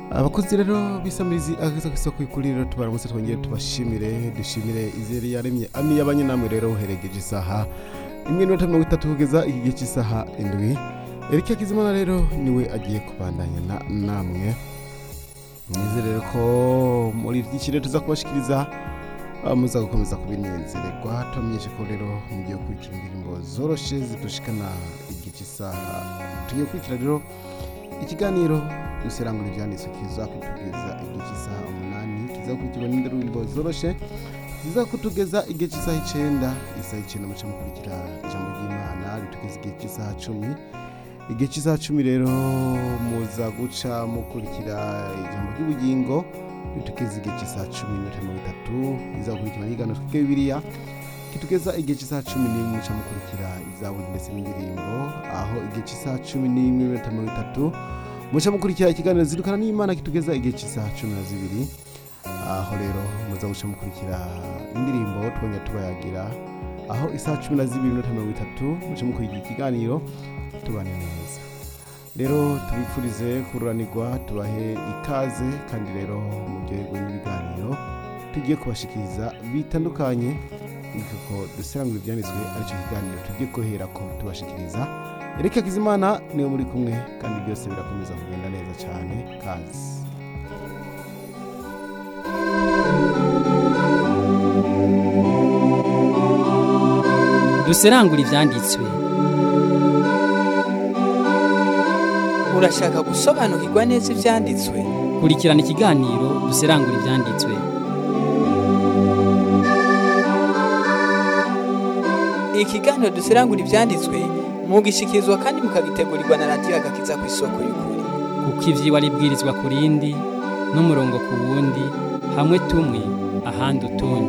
abakozi rero bisamirizi ageza ku isoko ikuriro tubaramutse twongere tubashimire dushimire izere yaremye ami y'abanye namwe rero uheregeje isaha imwe n'inota mirongo itatu kugeza iki gihe cy'isaha indwi erike kizimana rero niwe agiye kubandanya na- namwe nizere ko muri iki kirere tuza kubashikiriza ah, muza gukomeza kubinezererwa tubamenyeshe ko rero mugiye gukurikira indirimbo zoroshe zidushikana igihe cy'isaha tugiye gukurikira rero ikiganiro duserangura ibyanditswe kiza kutugeza igihe cy'isaha umunani kiza gukurikirwa n'indirimbo zoroshe ziza kutugeza igihe cy'isaha icyenda isaha icyenda muca mukurikira ijambo ry'imana ritugeza igihe cy'isaha cumi igihe cy'isaha cumi rero muza guca mukurikira ijambo ry'ubugingo ritugeza igihe cy'isaha cumi n'iminota mirongo itatu iza gukurikirwa n'ikiganiro twige bibiliya kitugeza igihe cy'isaha cumi n'imwe muca mukurikira izaburi ndetse n'indirimbo aho igihe cy'isaha cumi n'imwe n'iminota mirongo itatu muca mukurikira ikiganiro zirukana n'imana kitugeza igihe cy'isaha cumi na zibiri aho rero muza guca mukurikira indirimbo twongera tubayagira aho isaha cumi na zibiri n'iminota mirongo itatu muca mukurikira ikiganiro tubane neza rero tubifurize kururanirwa tubahe ikaze kandi rero muryoherwe n'ibiganiro tugiye kubashikiriza bitandukanye kuko duserangura ibyanditswe aricyo kiganiro tugiye guhera ko tubashikiriza erike kizimana niwe muri kumwe kandi byose birakomeza kugenda neza cyane kazi duserangura ibyanditswe urashaka gusobanukirwa neza ibyanditswe kurikirana ikiganiro duserangura ibyanditswe ikiganiro duserangura ibyanditswe mugishikirizwa kandi mukagitegurirwa na radiyo agakiza ku isoko y'ukuri kuko iby'iwa ribwirizwa ku rindi n'umurongo ku wundi hamwe tumwe ahandi utundi